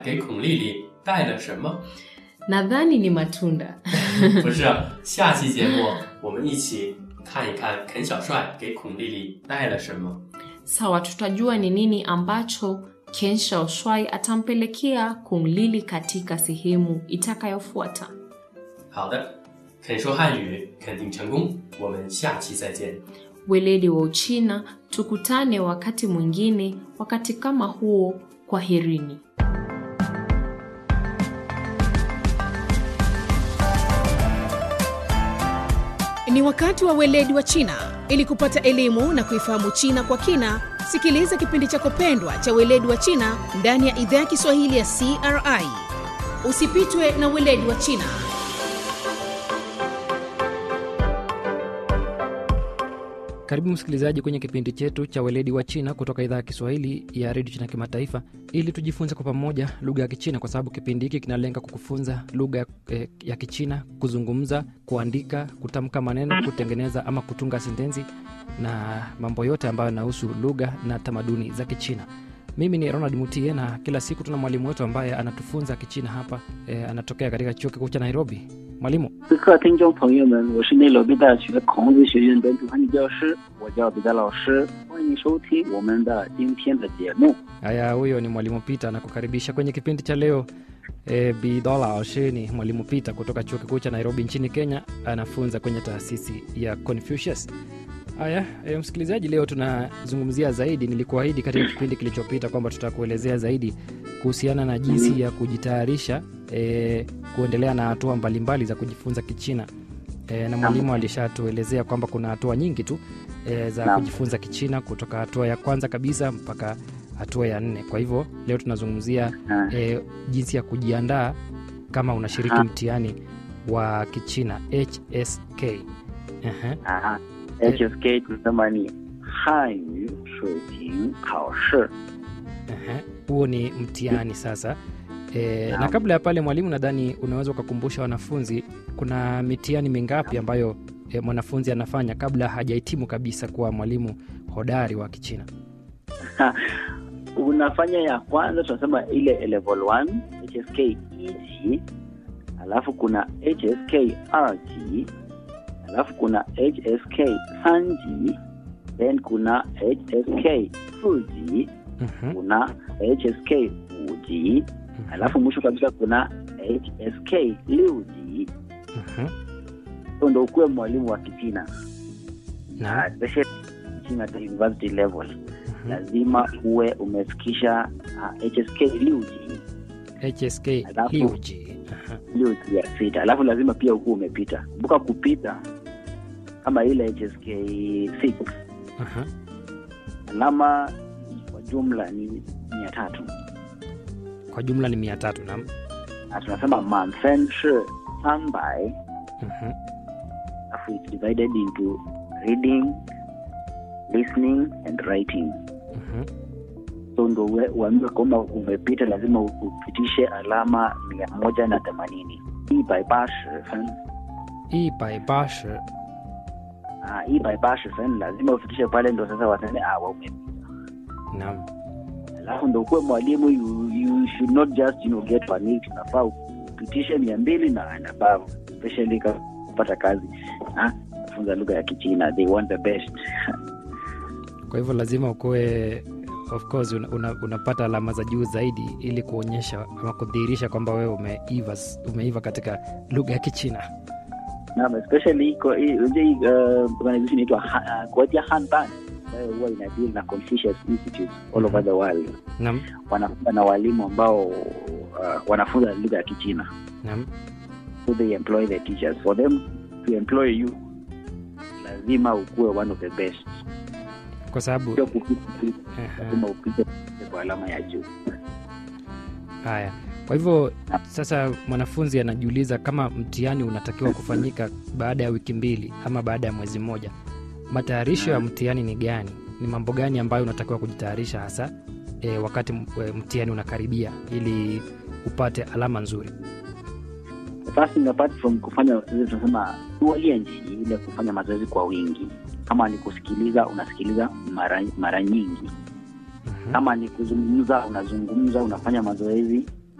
给孔丽丽带了什么？ nadhani ni matunda 不是，下期节目我们一起看一看肯小帅给孔丽丽带了什么。 sawa tutajua ni nini ambacho ken shaoshwai atampelekea kumlili katika sehemu itakayofuata 好的，肯说汉语肯定成功，我们下期再见。 weledi wa uchina tukutane wakati mwingine wakati kama huo kwaherini Ni wakati wa weledi wa China. Ili kupata elimu na kuifahamu China kwa kina, sikiliza kipindi chako pendwa cha weledi wa China ndani ya idhaa ya Kiswahili ya CRI. Usipitwe na weledi wa China. Karibu msikilizaji kwenye kipindi chetu cha weledi wa China kutoka idhaa ya Kiswahili ya redio China Kimataifa, ili tujifunze kwa pamoja lugha ya Kichina, kwa sababu kipindi hiki kinalenga kukufunza lugha eh, ya Kichina, kuzungumza, kuandika, kutamka maneno, kutengeneza ama kutunga sentensi na mambo yote ambayo yanahusu lugha na tamaduni za Kichina. Mimi ni Ronald Mutie na kila siku tuna mwalimu wetu ambaye anatufunza Kichina hapa eh, anatokea katika chuo kikuu cha Nairobi. Mwalimu, 各位听众朋友们，我是内罗毕大学孔子学院本土汉语教师，我叫彼得老师，欢迎收听我们的今天的节目。 haya, huyo ni mwalimu Peter anakukaribisha kwenye kipindi cha leo. E, Bidola Oshe ni mwalimu Peter kutoka chuo kikuu cha Nairobi nchini Kenya, anafunza kwenye taasisi ya Confucius. Haya e, msikilizaji, leo tunazungumzia zaidi, nilikuahidi katika kipindi kilichopita kwamba tutakuelezea zaidi kuhusiana na jinsi ya kujitayarisha e, kuendelea na hatua mbalimbali za kujifunza Kichina. E, na mwalimu alishatuelezea kwamba kuna hatua nyingi tu e, za Naam. kujifunza Kichina kutoka hatua ya kwanza kabisa mpaka hatua ya nne. Kwa hivyo leo tunazungumzia Ah, e, jinsi ya kujiandaa kama unashiriki Aha. mtihani wa Kichina HSK. Ehe. 啊，HSK tunasema ni 汉语水平考试。 Ehe, huo ni mtihani sasa. E, na Naam. kabla ya pale mwalimu, nadhani unaweza ukakumbusha wanafunzi kuna mitihani mingapi ambayo e, mwanafunzi anafanya kabla hajahitimu kabisa kuwa mwalimu hodari wa Kichina. Unafanya ya kwanza tunasema ile level 1 HSK 一级，alafu kuna HSK 二级，alafu kuna HSK 三级，then kuna HSK 四级， Mhm, kuna HSK 五级， mhm, alafu mwisho kabisa kuna HSK 六级。 mhm. So ndo ukuwe mwalimu wa Kichina Naam, Ah, especially China at the university level, mhm. lazima uwe umefikisha ah, HSK 六级 HSK Alafu- Liuji. Aha, 六级ya sita, alafu lazima pia ukuwe umepita. Kumbuka kupita kama ile HSK 6 aha. alama kwa jumla ni mia tatu Kwa jumla ni mia tatu. Naam. na tunasema 满分是三百 Mhm, alafu it's divided into reading listening and writing mhm. so ndo ue- uambiwe kwamba umepita lazima u- upitishe alama mia moja na themanini hii by fen 一百八十 ah, hii by fen lazima upitishe pale ndo sasa waseme ah, wa umepita Naam. alafu ndo ukuwe mwalimu you, you should not just you know, get panicked unafaa upitishe mia mbili na and above especially kama kupata kazi ah, funza lugha ya kichina they want the best Kwa hivyo lazima ukuwe of course una, una, unapata alama za juu zaidi ili kuonyesha ama kudhihirisha kwamba wewe umeiva, umeiva katika lugha ya Kichina. Naam, especially iko hii unajua hii uh, organization inaitwa Ha- uh, Guotia Hanban ambayo huwa ina deal na Confucius Institute all over the world. Naam, Wanafunza na walimu ambao uh, wanafunza lugha ya Kichina. naam. So they employ the teachers. For them to employ you lazima ukuwe one of the best. Kwa sababu Sio kupita tu, Aha. lazima upite kwa alama ya juu. haya. Kwa hivyo sasa mwanafunzi anajiuliza kama mtihani unatakiwa kufanyika baada ya wiki mbili ama baada ya mwezi mmoja, matayarisho ya mtihani ni gani? Ni mambo gani ambayo unatakiwa kujitayarisha hasa e, wakati m- e, mtihani unakaribia ili upate alama nzuri? The first thing apart from kufanya ile tunasema ualienji ile kufanya mazoezi kwa wingi. Kama ni kusikiliza unasikiliza mara, mara nyingi Mhm. kama ni kuzungumza unazungumza unafanya mazoezi